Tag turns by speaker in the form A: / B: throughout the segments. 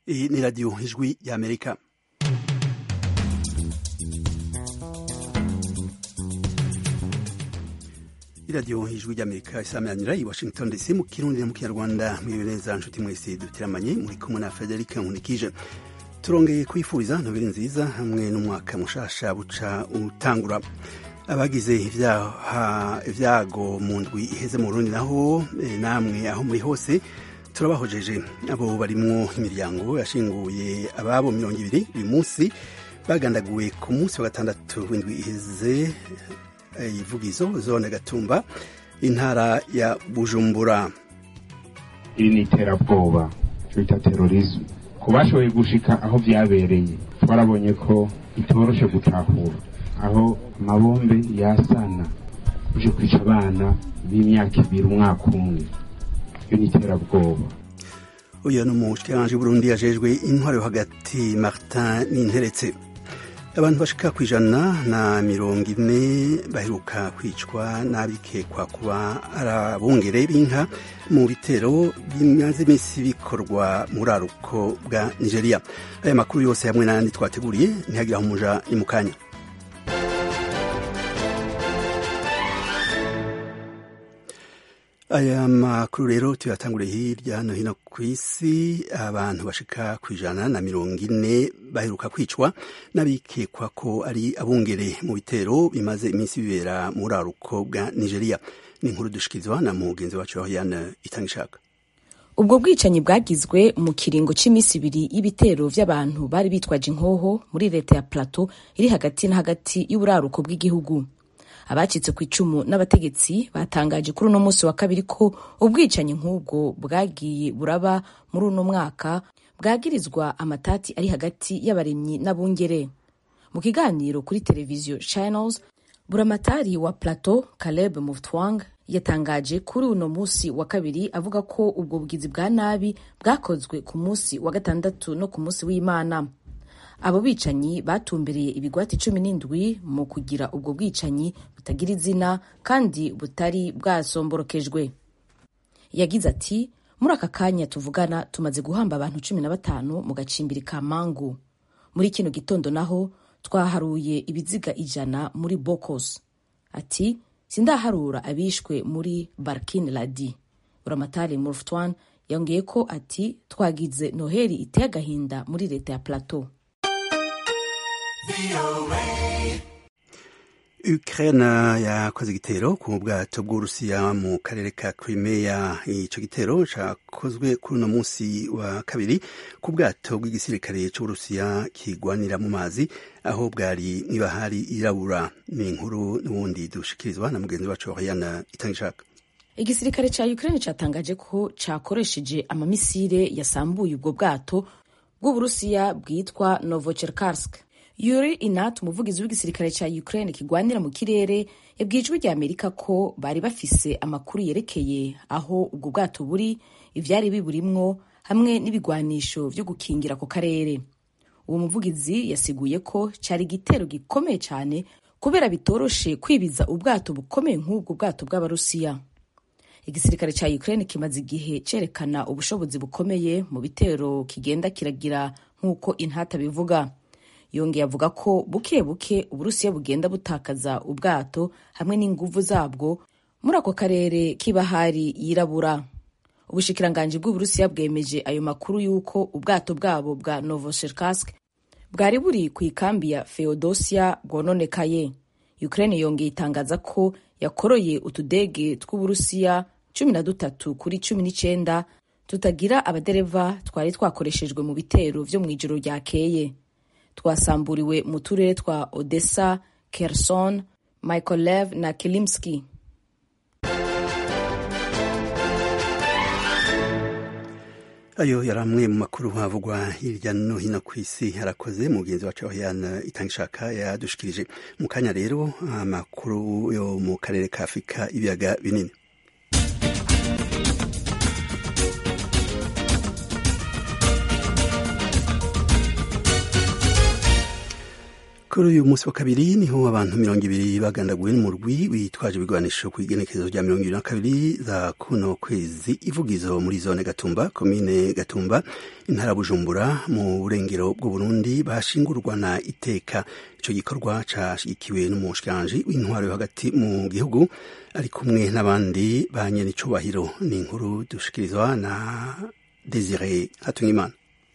A: Iyi ni radiyo ijwi y'amerika iradiyo ijwi ry'amerika isameranira i washington dc mu kirundi no mu kinyarwanda mwiriwe neza nshuti mwese dutiramanye muri kumwe na frederic nkunikije turongeye kwifuriza nobeli nziza hamwe n'umwaka mushasha buca utangura abagize ibyago mu ndwi iheze mu rundi naho namwe aho muri hose turabahojeje abo barimwo imiryango yashinguye ababo mirongo ibiri uyu munsi bagandaguwe ku munsi wa gatandatu w'indwi iheze ivugizo zone gatumba intara ya bujumbura
B: iri ni iterabwoba twita terorisme ku bashoboye gushika aho vyabereye twarabonye ko bitoroshe gutahura aho amabombe yasana uje kwica abana b'imyaka ibiri umwaka umwe iyo ni iterabwoba
A: uyu ni umushikiranganji w'uburundi yajejwe intwaro yo hagati martin ninteretse abantu bashika ku ijana na mirongo ine baheruka kwicwa n'abikekwa kuba ari abungere b'inka mu bitero bimaze iminsi bikorwa muri aruko bwa nigeria aya makuru yose hamwe n'ayandi twateguriye ntihagire aho umuja ni mu kanya aya makuru rero tuyatanguriye hirya no hino ku isi abantu bashika ku ijana na mirongo ine baheruka kwicwa n'abikekwa ko ari abungere mu bitero bimaze iminsi bibera muri aruko bwa nigeria ni inkuru dushikirizwa na mugenzi wacu yana itanga ishaka
C: ubwo bwicanyi bwagizwe mu kiringo cy'iminsi ibiri y'ibitero vy'abantu bari bitwaje inkoho muri leta ya plateau iri hagati na hagati y'uburaruko bw'igihugu abacitse ku icumu n'abategetsi batangaje kuri uno munsi wa kabiri ko ubwicanyi nk'ubwo bwagiye buraba muri uno mwaka bwagirizwa amatati ari hagati y'abaremyi n'abungere mu kiganiro kuri televiziyo channels buramatari wa plateau caleb muftwang yatangaje kuri uno munsi wa kabiri avuga ko ubwo bugizi bwa nabi bwakozwe ku munsi wa gatandatu no ku munsi w'imana abo bicanyi batumbereye ibigwati cumi n'indwi mu kugira ubwo bwicanyi butagira izina kandi butari bwasomborokejwe yagize ati muri aka kanya tuvugana tumaze guhamba abantu cumi na batanu mu gacimbiri ka mangu muri kino gitondo naho twaharuye ibiziga ijana muri bokos ati sindaharura abishwe muri barkin ladi buramatari murftwan yongeye ko ati twagize noheli iteye agahinda muri leta ya plateau
A: Ukraine yakoze igitero ku bwato bw'Urusiya mu karere ka Crimea. Ico gitero cakozwe kuri uno munsi wa kabiri ku bwato bw'igisirikare c'Urusiya kigwanira mu mazi aho bwari mw'ibahari irabura. Ni inkuru n'ubundi dushikirizwa na mugenzi wacu Oriana Itangishaka.
C: Igisirikare ca Ukraine catangaje ko cakoresheje amamisire yasambuye ubwo bwato bw'Uburusiya bwitwa Novocherkassk. Yuri Inat umuvugizi w'igisirikare ca Ukraine kigwanira mu kirere yabwiye ijwi rya Amerika ko bari bafise amakuru yerekeye aho ubwo bwato buri ivyari biburimwo hamwe n'ibigwanisho vyo gukingira ako karere uwo muvugizi yasiguye ko cari igitero gikomeye cane kubera bitoroshe kwibiza ubwato bukomeye nk'ubwo bwato bw'abarusiya igisirikare ca Ukraine kimaze igihe cerekana ubushobozi bukomeye mu bitero kigenda kiragira nk'uko intata bivuga yongeye avuga ko buke buke uburusiya bugenda butakaza ubwato hamwe n'inguvu zabwo muri ako karere k'ibahari yirabura ubushikiranganji bw'uburusiya bwemeje ayo makuru y'uko ubwato bwabo bwa novocherkassk bwari buri ku ikambi ya feodosia bwononekaye ukraine yongeye itangaza ko yakoroye utudege tw'uburusiya cumi na dutatu kuri cumi n'icenda tutagira abadereva twari twakoreshejwe mu bitero vyo mw'ijoro ryakeye twasamburiwe mu turere twa Odessa, Kherson, Mykolaiv na Kilimski.
A: ayo yari amwe mu makuru havugwa hirya no hino ku isi harakoze mugenzi wacu Oriana Itangishaka yadushikirije mu kanya rero amakuru yo mu karere ka Afurika ibiyaga binini ku kuri uyu munsi wa kabiri niho abantu mirongo ibiri bagandaguwe n'umurwi witwaje ibigwanisho ku igenekerezo rya mirongo ibiri na kabiri za kuno kwezi ivugizo muri zone gatumba komine gatumba intara bujumbura mu burengero bw'uburundi bashingurwa na iteka ico gikorwa cashigikiwe n'umushikiranji w'intwaro yo hagati mu gihugu ari kumwe n'abandi ba nyenicubahiro ni inkuru dushikirizwa na desire hatungimana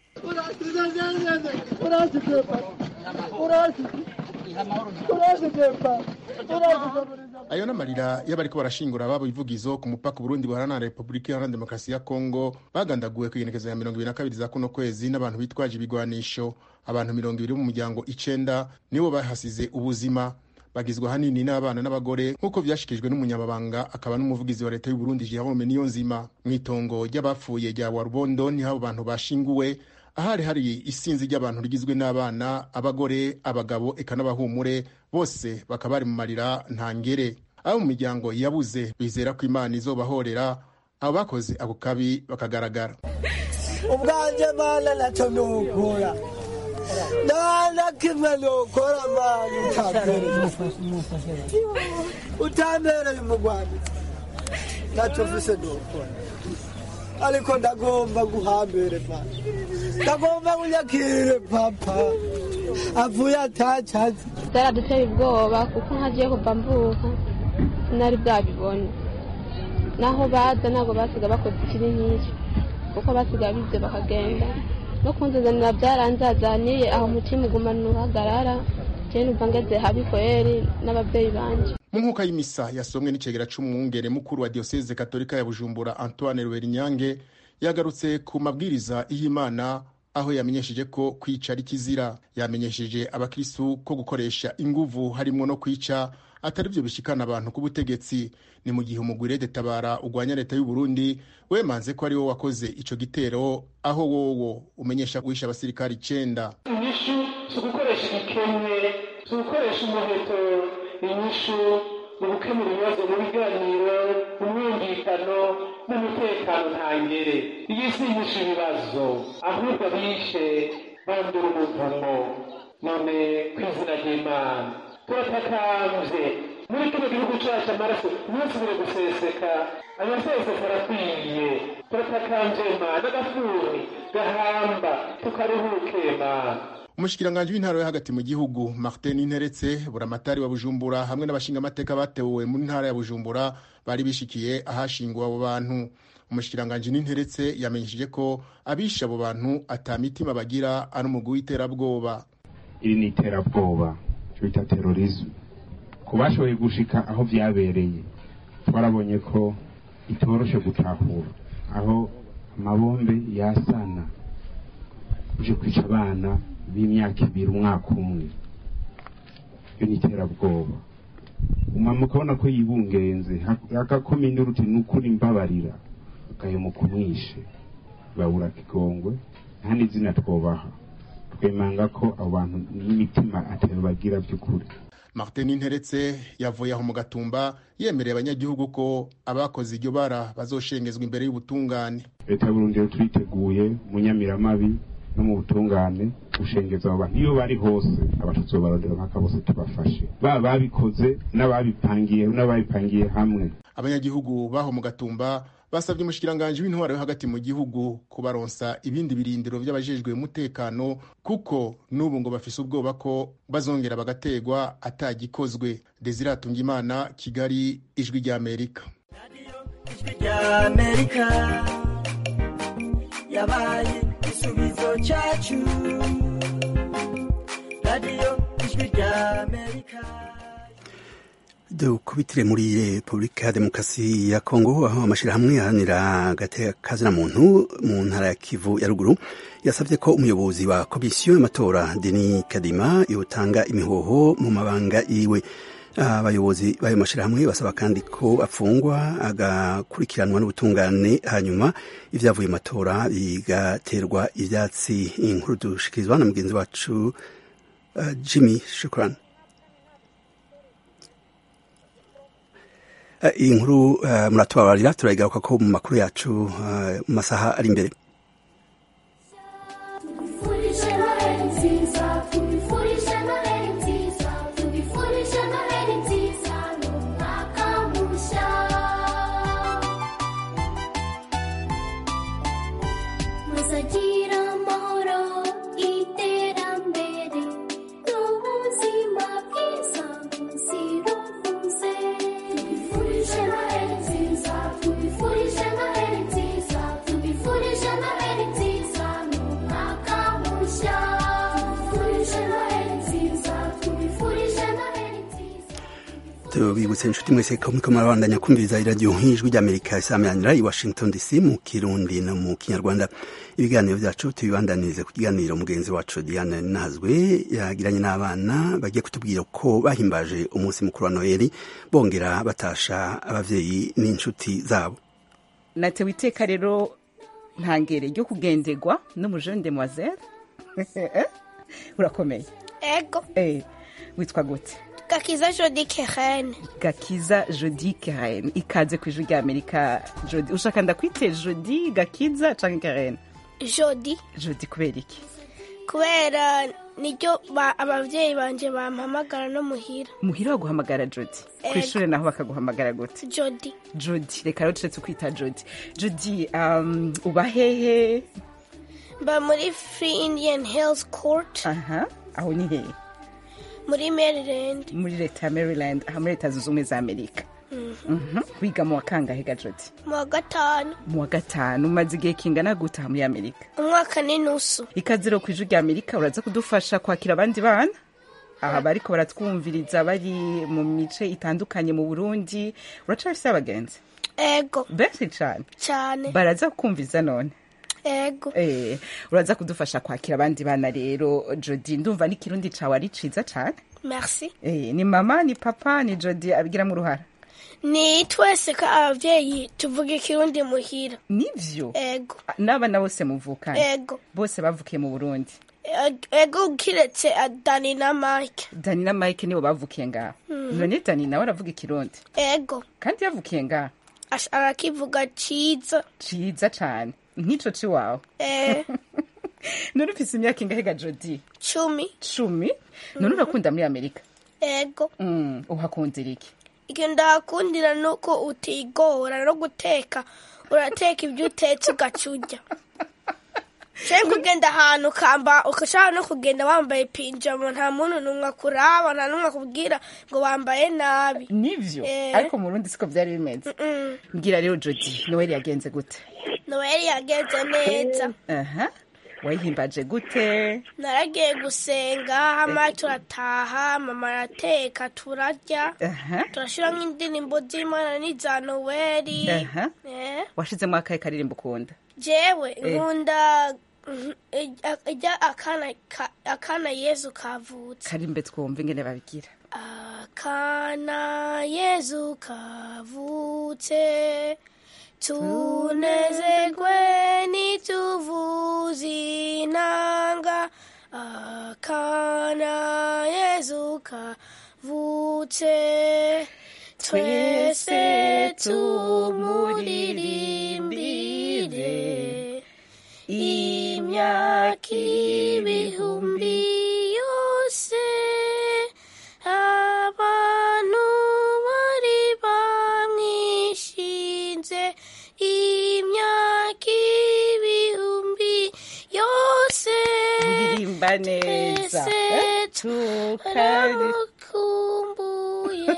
D: ayo n'amarira y'abariko barashingura ababo ivugizo ku mupaka Burundi buhana na Republika Iharanira Demokarasi ya Kongo bagandaguwe ku igenekerezo ya mirongo ibiri na kabiri za kuno kwezi n'abantu bitwaje ibigwanisho abantu mirongo ibiri mu muryango icenda nibo bahasize ubuzima bagizwe ahanini n'abana n'abagore nk'uko vyashikijwe n'umunyamabanga akaba n'umuvugizi wa leta y'u Burundi Jerome Niyonzima mw'itongo ry'abapfuye rya Warubondo niho abo bantu bashinguwe ahari hari isinzi ry'abantu rigizwe n'abana abagore abagabo eka n'abahumure bose bakaba bari mu marira ntangere abo mu miryango yabuze bizera ko imana izobahorera abo bakoze ako kabi bakagaragara
E: ubwanje mana naco nokora nana kimwe nokora mana utambereye utambereye umugwaneza naco mfise nokora ariko ndagomba guhambere mana ndagomba kunyakire papa avuye atacazi
F: byaraduteye ubwoba kuko nkagiye kuva mvuka sinari bwabibone naho baza ntabwo basiga bakoze ikibi nk'icyo kuko basiga bize bakagenda no kunzazanira byaranzazaniye aho umutima ugumana uhagarara jewe numva ngeze habi kweri n'ababyeyi banje
D: mu nkuka y'imisa yasomwe n'icegera c'umwungere mukuru wa diyoseze katolika ya bujumbura antoine rwerinyange yagarutse ku mabwiriza y'imana aho yamenyesheje ko kwica ari kizira yamenyesheje abakristu ko gukoresha inguvu harimwo no kwica atari byo bishikana abantu ku butegetsi ni mu gihe umugwire detabara ugwanya leta y'u Burundi wemanze ko ari wo wakoze ico gitero aho wowo umenyesha guhisha abasirikari icenda
G: inyishu si ugukoresha igikemwe si ugukoresha umuheto inyishu ni ugukemura ibibazo mu biganiro mu mwumvikano n'umutekano ntangere iyi si inyishu ibibazo ahubwo bishe bandura umuvumo none ku izina ry'imana turatakambye muri kino gihugu cacu amaraso ntasubire guseseka amaseseka arakwiye turatakambye mana agafuni gahamba tukaruhuke mana
D: umushikiranganji w'intara yo hagati mu gihugu martin interetse buramatari wa bujumbura hamwe n'abashingamateka batewe mu ntara ya bujumbura bari bishikiye ahashinguwe abo bantu umushikiranganji n'interetse yamenyesheje ko abishe abo bantu ata mitima bagira ari umugwi w'iterabwoba
B: iri ni iterabwoba cyo bita terorisme ku bashoboye gushika aho vyabereye twarabonye ko itoroshe gutahura aho amabombe yasana uje kwica abana b'imyaka ibiri umwaka umwe iyo ni iterabwoba umama ukabona ko yibungenze agakomine uruti ni ukuri mbabarira agahemuka umwishe babura kigongwe nta n'izina twobaha twemanga ko abo bantu n'imitima atari bagira by'ukuri
D: martin interetse yavuye aho mu gatumba yemereye abanyagihugu ko abakoze iryo bara bazoshengezwa imbere y'ubutungane
B: leta y'uburundi rero turiteguye mu nyamiramabi no mu butungane gushengeza abo bantu iyo bari hose abatutsi barondera mpaka bose tubafashe baba babikoze n'ababipangiye n'ababipangiye hamwe
D: abanyagihugu baho mu gatumba basabye umushikiranganji w'intwaro yo hagati mu gihugu kubaronsa ibindi birindiro by'abajejwe umutekano kuko n'ubu ngo bafise ubwoba ko bazongera bagategwa atagikozwe desire atungimana kigali ijwi ry'amerika
E: ijwi ry'amerika yabaye igisubizo cyacu radiyo ijwi ry'amerika
A: dukubitire muri repubulika ya demokarasi ya kongo aho amashyirahamwe aharanira agateka muntu mu ntara ya kivu ya ruguru yasabye ko umuyobozi wa komisiyo y'amatora deni kadima yotanga imihoho mu mabanga yiwe abayobozi b'ayo mashyirahamwe basaba kandi ko afungwa agakurikiranwa n'ubutungane hanyuma ibyavuye mu matora bigaterwa ibyatsi inkuru dushikirizwa na mugenzi wacu uh, jimmy shukurani iyi nkuru muratubabarira turayigaruka ko mu makuru yacu mu masaha ari imbere tubibutse inshuti mwese ko muriko murabandanya kumviriza iradiyo nk'ijwi ry'amerika isameranira i washington dc mu kirundi no mu kinyarwanda ibiganiro vyacu tubibandanirize ku kiganiro mugenzi wacu diane nazwe yagiranye n'abana bagiye kutubwira ko bahimbaje umunsi mukuru wa noheli bongera batasha abavyeyi n'inshuti zabo
H: natewe iteka rero ntangere ryo kugenderwa n'umujene demoiselle urakomeye
I: ego
H: eh witwa gute
I: gakiza jodi keren
H: gakiza jodi karen ikaze ku ijwi rya amerika jodi ushaka ndakwite jodi gakiza canke karen
I: jodi
H: jodi kubera iki
I: kubera niryo ba- abavyeyi banje bampamagara no muhira
H: muhira baguhamagara jodi ku
I: Ego.
H: ishuri naho bakaguhamagara gute
I: jodi
H: jodi reka rero turetse kwita jodi jodi um, uba hehe
I: mba muri free indian hills court
H: aha aho ni hehe
I: muri maryland
H: muri leta ya maryland aha muri leta zunze ubumwe za amerika Mhm. wiga mu wa kangahe ga jodi
I: mu wa gatanu
H: mu wa gatanu umaze igihe kingana gutaha muri amerika
I: umwaka n'inusu
H: ikaze rero ku ijwi rya amerika uraza kudufasha kwakira abandi bana aha bariko baratwumviriza bari mu mice itandukanye mu burundi uracafise abagenzi
I: ego
H: benshi cane
I: cyane
H: baraza kukumviza none
I: ego
H: Eh, uraza kudufasha kwakira abandi bana rero jodi ndumva n'ikirundi cawe ari ciza cane
I: merci
H: Eh, ni mama ni papa ni jodi abigiramo uruhara
I: ni twese ko abavyeyi tuvuga ikirundi muhira
H: nivyo
I: ego
H: n'abana bose muvukana
I: ego
H: bose bavukiye mu burundi
I: Eg- ego kiretse dani na mike
H: dani na mike nibo bavukiye ngaho none dani nawe aravuga ikirundi
I: ego
H: kandi yavukiye ngaho
I: Ash- arakivuga ciza
H: ciza cane nk'ico ciwawe
I: eh,
H: none ufise imyaka ingahe ga jodi
I: cumi
H: cumi none urakunda muri amerika
I: ego
H: mm, uhakundira iki
I: ikintu ndahakundira ni uko utigora no guteka urateka ibyo utetse ugaca urya ushobora kugenda ahantu ukamba ugashobora no kugenda wambaye pinjama nta muntu n'umwe akuraba nta n'umwe akubwira ngo wambaye nabi
H: nivyo
I: Eh.
H: ariko mu rundi siko vyari bimeze
I: Mm.
H: mbwira rero jodi noel yagenze gute
I: noheli yagenze neza
H: aha wayihimbaje gute
I: naragiye gusenga hama turataha mama arateka turarya
H: aha
I: turashiramo indirimbo z'imana n'iza noweli
H: aha
I: Eh.
H: washizemo akahe karirimbo ukunda
I: jewe nkunda mhm, ijya- ijya akana ka- akana yezu kavutse
H: karimbe twumva ingene babigira
I: akana yezu kavutse tunezerwe nituvuze inanga akana yezu kavutse twese tumuririmbire imyaka ibihumbi yose abantu bari bamwishinze imyaka ibihumbi yose
H: uririmba neza
I: twese
H: Eh, tukari
I: turamukumbuye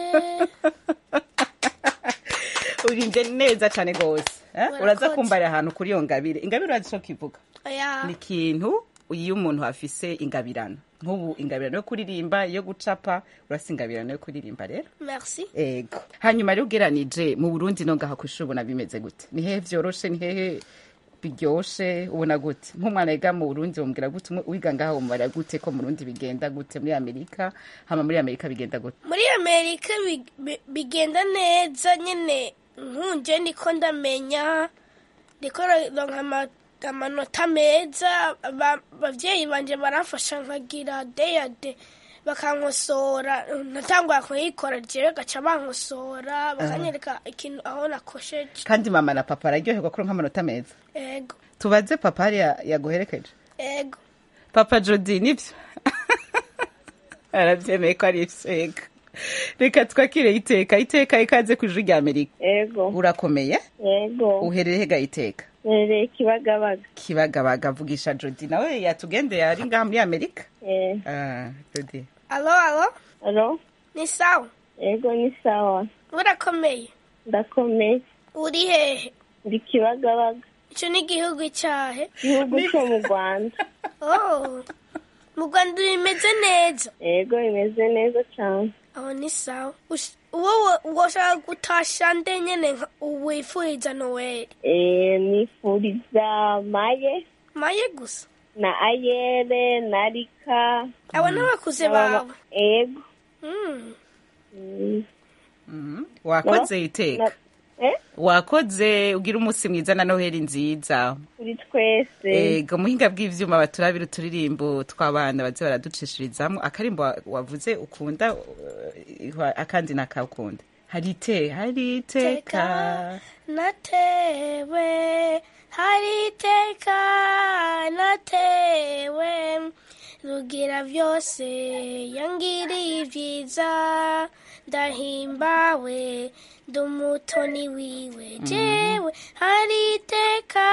H: urimbye neza cane gose eh?
I: Murakoze.
H: uraza kumbarira ahantu kuri iyo ngabire ingabire urazi ico kivuga
I: oya
H: ni ikintu iyo umuntu afise ingabirano nk'ubu ingabirano yo kuririmba iyo gucapa urasa ingabirano yo kuririmba rero
I: merci
H: ego hanyuma rero ugeranije mu burundi no ngaha kw'ishuri ubona bimeze gute ni hehe vyoroshe ni hehe biryoshe ubona gute nk'umwana yiga mu burundi bamubwira gute umwe wiga ngaha bamubwira gute ko mu burundi bigenda gute muri amerika hama muri amerika bigenda gute
I: muri amerika bi- bi- bigenda neza nyine nkunje niko ndamenya ndiko ronka ama- amanota meza Aba- abavyeyi banje baramfasha nkagira deyade bakankosora natangura kuyikora jewe gaca bankosora bakanyereka ikintu aho nakosheje
H: kandi mama na papa araryoherwa kuri nk'amanota meza
I: ego
H: tubaze papa hariya yaguherekeje
I: ego
H: papa jodi nibyo arabyemeye ko ari ego reka twakire iteka iteka ikaze ku ijwi rya amerika
J: Ego,
H: urakomeye
J: ego,
H: uherereye hega iteka
J: nereye Kibagabaga.
H: kibagabaga vugisha jodi nawe yatugendeye ari ngaha muri amerika
J: Eh,
H: Ah, jodi
I: alo alo
J: alo,
I: ni sawa
J: ego ni sawa.
I: urakomeye
J: Ndakomeye.
I: uri hehe
J: Ndi Kibagabaga.
I: ico ni igihugu cyahe
J: Igihugu cyo mu Rwanda.
I: oh mu rwanda bimeze neza
J: Ego, imeze neza cyane.
I: aho ni sawa Ush- wowe woshaka gutasha nde nyene nka- wifuriza noweli
J: Eh, nifuriza maye
I: maye gusa
J: na ayere na rika
I: abo n'abakuze bawe
J: ego
I: Mm.
J: Mm.
H: Mhm. wakoze iteka
J: Na- eh?
H: wakoze ugira umunsi mwiza na noheli nziza
J: kuri twese
H: ego muhinga bw'ivyuma baturabira uturirimbo tw'abana baze baraducishirizamo akarimbo wa- wavuze ukunda uh, akandi nakakunda hari ite hari iteka
I: natewe hari iteka natewe rugira byose yangiriye ibyiza ndahimbawe ndi umutoni wiwe jewe hari iteka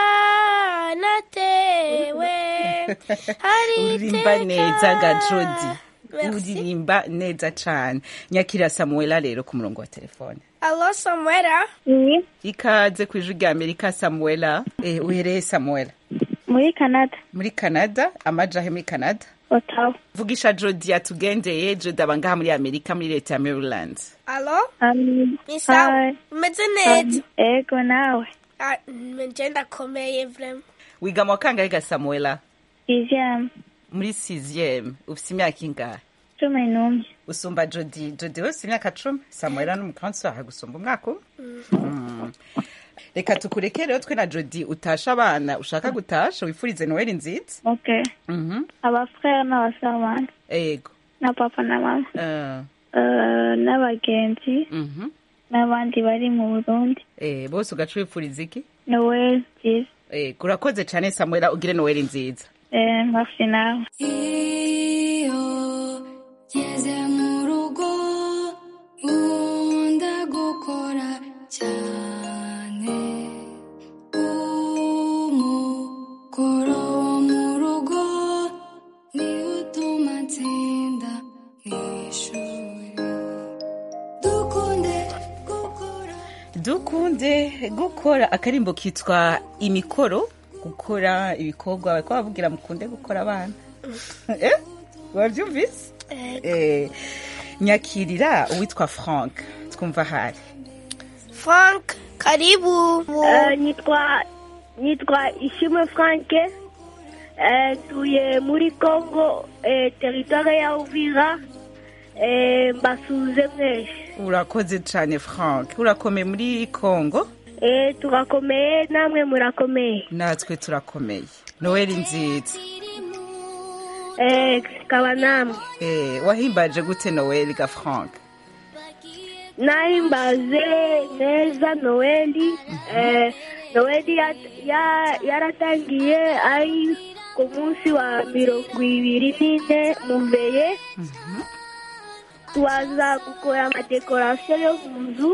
I: natewe hari
H: uririmba neza ga jodi
I: Merci.
H: uririmba neza cane nyakira samuela rero ku murongo wa telefone
I: alo samwera
J: ni
H: ikaze ku ijwi rya amerika samuela eh, uhereye samuela
J: muri canada
H: muri canada amajahe muri canada
J: otawa
H: vugisha jodi atugendeye jodi aba ngaha muri amerika muri leta ya maryland
I: alo
J: um,
I: ni sawa
J: Hi.
I: umeze neza
J: ego nawe
I: Ah, nje ndakomeye vrema
H: wiga mu wa kangahe ga samuela
J: ivyama
H: muri sixième ufise imyaka ingahe
J: cumi n'umwe
H: usumba jodi jodi wese imyaka cumi samuela n'umukansi wawe gusumba umwaka umwe Mm. reka tukureke rero twe na jodi utasha abana ushaka gutasha wifurize noheli nziza
J: okay
H: Mhm.
J: abafrere n'abasabana
H: ego
J: na papa na mama
H: Eh,
J: Eh, n'abagenzi
H: mhm.
J: n'abandi bari mu burundi
H: Eh, bose ugaca wifuriza iki
J: noel nziza
H: Eh, urakoze cane samuela ugire noheli nziza
J: Eh, merci nawe
K: iyo ngeze mu rugo nkunda gukora cyane umukoro wo mu rugo niwo utuma nsinda mu ishuri dukunde gukora
H: dukunde gukora akarimbo kitwa imikoro gukora ibikorwa bariko bavugira mukunde gukora abana eh? wavyumvise eh, nyakirira uwitwa frank twumva hari
I: frank karibu
J: Eh, nitwa nitwa ishimwe franke Eh, ntuye muri congo eh, teritware ya uvira Eh, mbasuze mwese
H: urakoze cane frank urakomeye muri congo
J: Eh, turakomeye namwe murakomeye
H: natwe turakomeye noheli nziza
J: Eh, kaba namwe
H: eh, wahimbaje gute noheli ga frank
J: nahimbaze neza noeli eh, noeli ya- ya- yaratangiye ari ku munsi wa mirongo ibiri n'ine muveye tuwaza gukora amadekorasiyo yo mu nzu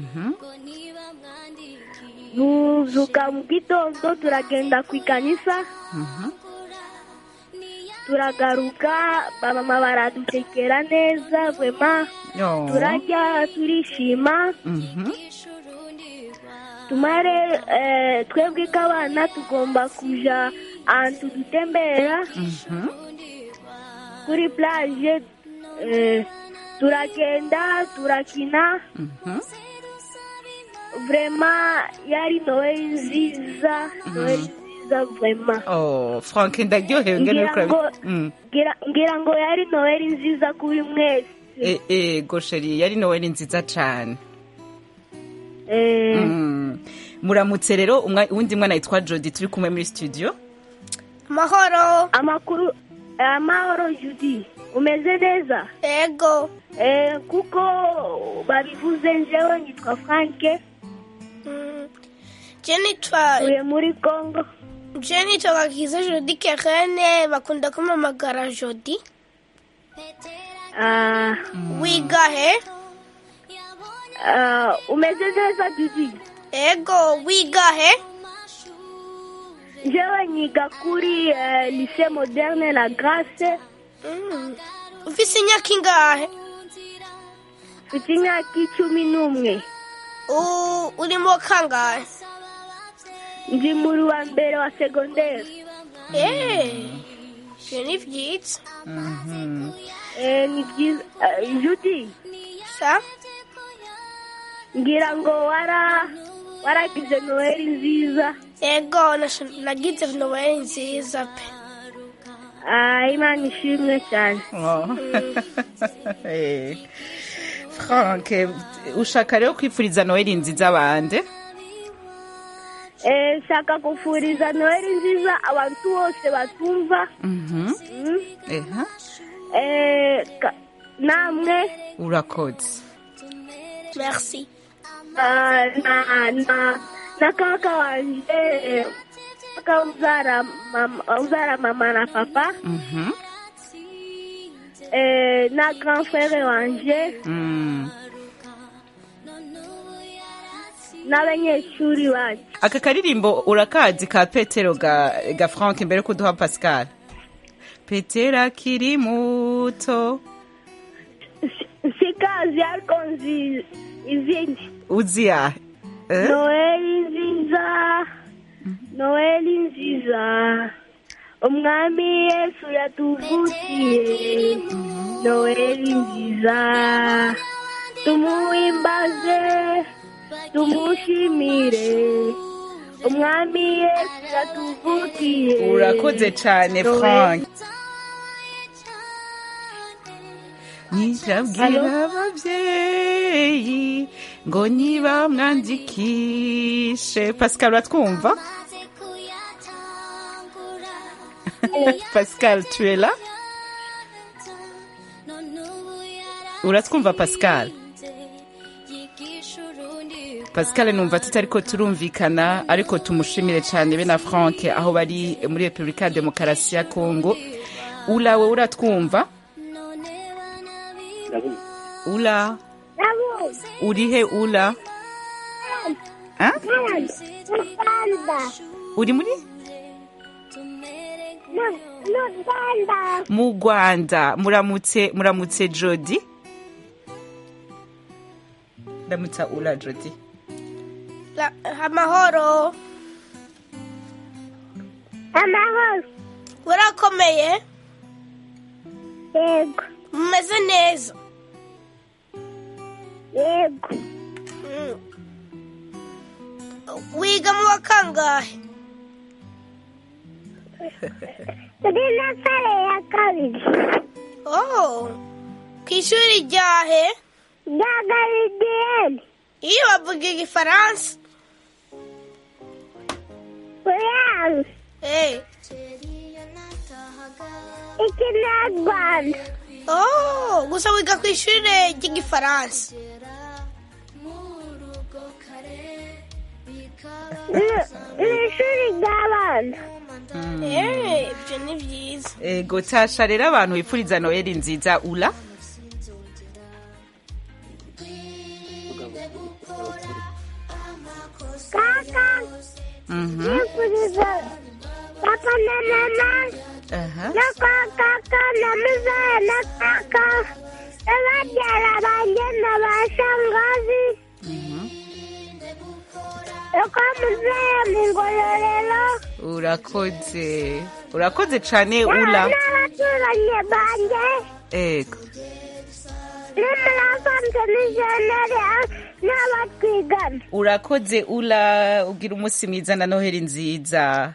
J: tuzuka mu gitondo turagenda ku ikanisa turagaruka bamama baradutekera neza vema
H: Oh.
J: turarya turishima
H: Mhm.
J: tumare eh, twebwe k'abana tugomba kuja ahantu dutembera
H: Mhm.
J: kuri plage eh, turagenda turakina
H: Mhm.
J: vrema yari noeli nziza noeli nziza vrema
H: Oh, frank ndaryohewe ngene
J: Ngira
H: uriko
J: ngo-
H: urabi- Mm.
J: ngira ngira ngo yari noeli nziza kuri mwese
H: Eh, eh, gosheri yari noheli nziza cane
J: Eh,
H: Mm. muramutse rero umwa- uwundi mwana yitwa jodi turi kumwe muri studio
I: amahoro
J: amakuru amahoro judi umeze neza
I: ego
J: eh, kuko babivuze njewe nitwa franke
I: Mm. je nitwa
J: uye muri congo
I: je nitwa gakiza jodi kerene bakunda kumamagara jodi
J: Ah,
I: wiga he
J: ah, umeze neza judi
I: ego wiga he
J: njewe nyiga kuri eh, lycée moderne la grace
I: Mm. ufise imyaka ingahe
J: mfite imyaka icumi n'umwe
I: U- uri mu kangahe
J: ndi muri wa mbere wa segonderi
I: Eh, je ni vyiza
H: Mhm.
J: eh, ni byiza eh, judi
I: sa
J: ngira ngo wara waragize noheli nziza
I: yego nasho- nagize noweli nziza pe
J: Ah, imana ishimwe cyane
H: Eh. frank ushaka rero kwifuriza noheli nziza bande
J: Eh, nshaka gufuriza noheli nziza abantu bose batumva
H: Mhm.
J: Mm.
H: Eha.
J: Eh, ka- namwe
H: urakoze
I: merci
J: ah, na na na kaka wanje kaka uzara mama, uzara mama na papa
H: Mhm.
J: eh, na grand frere wanje
H: Mm.
J: n'abanyeshuri banje
H: aka karirimbo urakazi ka petero ga, ga frank mbere ko duha pascal petero akiri muto
J: sikazi ariko nzi izindi
H: uzi yahe Eh?
J: noheli nziza noheli nziza umwami yesu yatuvukiye noheli nziza tumuhimbaze tumushimire umwami yesu yatuvukiye
H: urakoze cyane
J: Noheli-
H: frank nirabwira ababyeyi ngo niba mwandikishe pascal uratwumva pascal tu es là uratwumva pascal pascal numva tutariko turumvikana ariko tumushimire cyane be na frank aho bari muri repubulika ya demokarasi ya kongo ula we uratwumva ula urihe ula Ah? uri muri mu rwanda muramutse muramutse jodi ndamutsa ula jodi
I: La- amahoro
J: amahoro
I: urakomeye
J: yego
I: mumeze neza
J: yego
I: Mm. wiga mu wa kangahe
J: turi na sare ya kabiri
I: oh ku ishuri ryahe
J: rya garidiyeni
I: iyo bavuga igifaransa
J: kuyazi
I: Eh.
J: ikinyarwanda
I: oh gusa wiga ku ishuri ry'igifaransa
J: Ni- ni ishuri ry'abana
I: Eh, ibyo ni byiza
H: ego tasha rero abantu bipfuriza noheli nziza ula
J: kaka
H: Mhm.
J: nifuriza papa na mama
H: Aha.
J: na kwa kaka na muzaya na kaka n'ababyara banjye na ba shangazi uko muzaya mu ngororero
H: urakoze urakoze cyane ula
J: n'abaturanyi banjye
H: ego
J: n'umurasanze n'ijeneri n'abatwigana
H: urakoze ula ugira umunsi mwiza na noheli nziza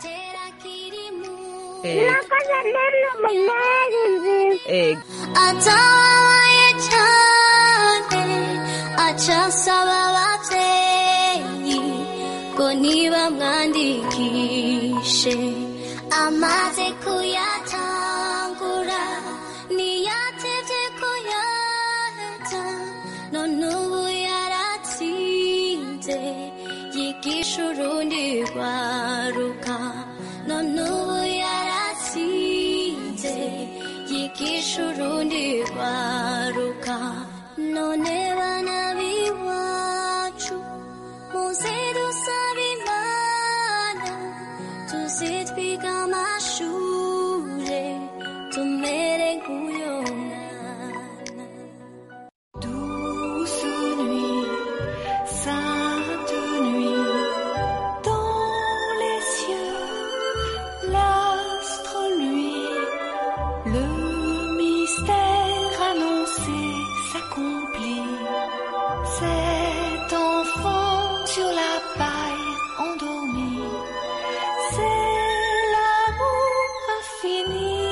H: ego
J: nakoze nene umuneri nziza
H: ego
K: atabaye cyane acasaba ababyeyi ngo ntibamwandikishe amaze kuyatangura ntiyatevye kuyaheza none ubu yaratsinze yigisha urundi rwaruka none ubu yaratsinze yigisha urundi rwaruka none bana b'iwacu muze dusaba imana tuze twiga amashure tumere nk'uyo mwana
L: Douce nuit, sainte nuit, dans
K: sur la paille endormie. C'est l'amour infini.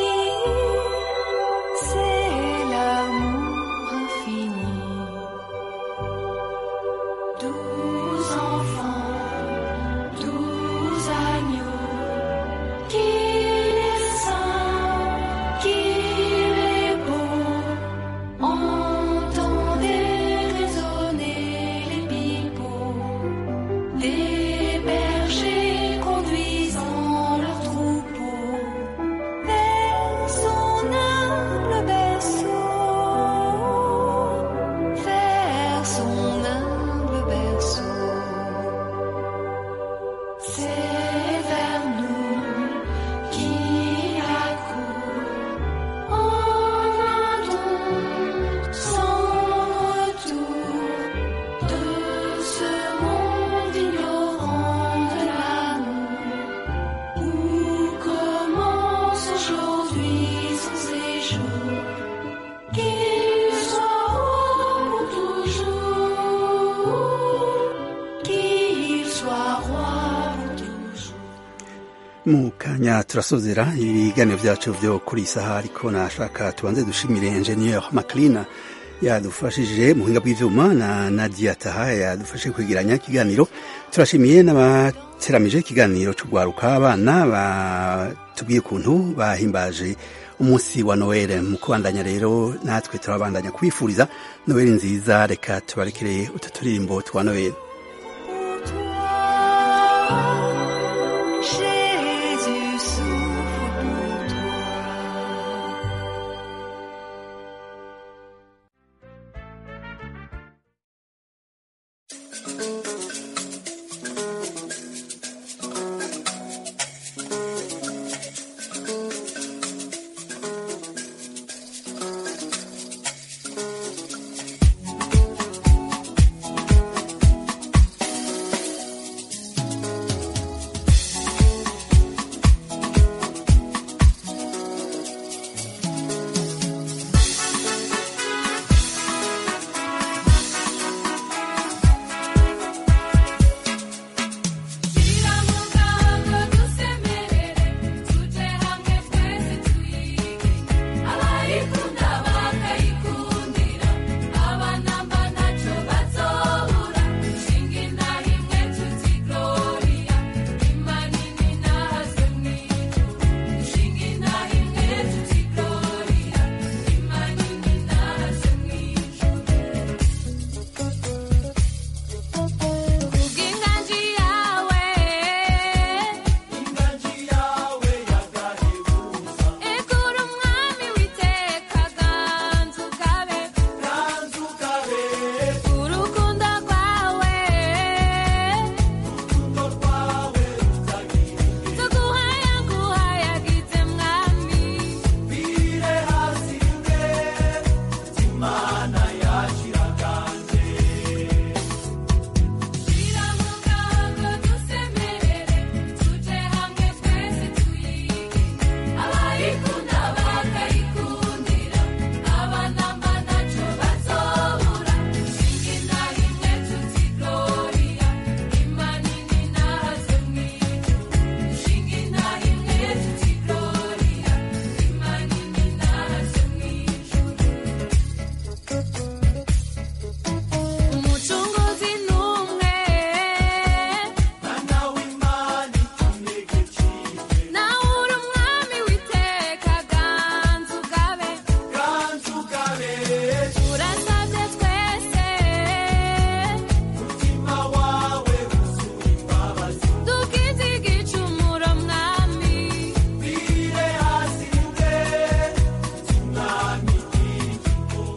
K: C'est l'amour infini. Douze enfants, douze agneaux. Qu'il est saint, qu'il est beau. Entendez résonner les pipeaux des bergers conduisant leurs troupeaux vers son humble berceau, vers son humble berceau. C'est vers nous qu'il accourt en un don sans retour de ce monde ignorant de l'amour où commence aujourd'hui son séjour. Qu'il soit roi pour toujours, qu'il soit roi pour toujours.
A: mu kanya turasozera ibiganiro byacu byo kuri iyi saha ariko nashaka tubanze dushimire enjeniyeri makirina yadufashije mu buhinga bw'ibyuma na nadia taha yadufashe kwegeranya ikiganiro turashimiye n'abateramije ikiganiro cy'urwaruka abana batubwiye ukuntu bahimbaje umunsi wa noel mu kubandanya rero natwe turabandanya kwifuriza noel nziza reka tubarekere utu turirimbo twa noel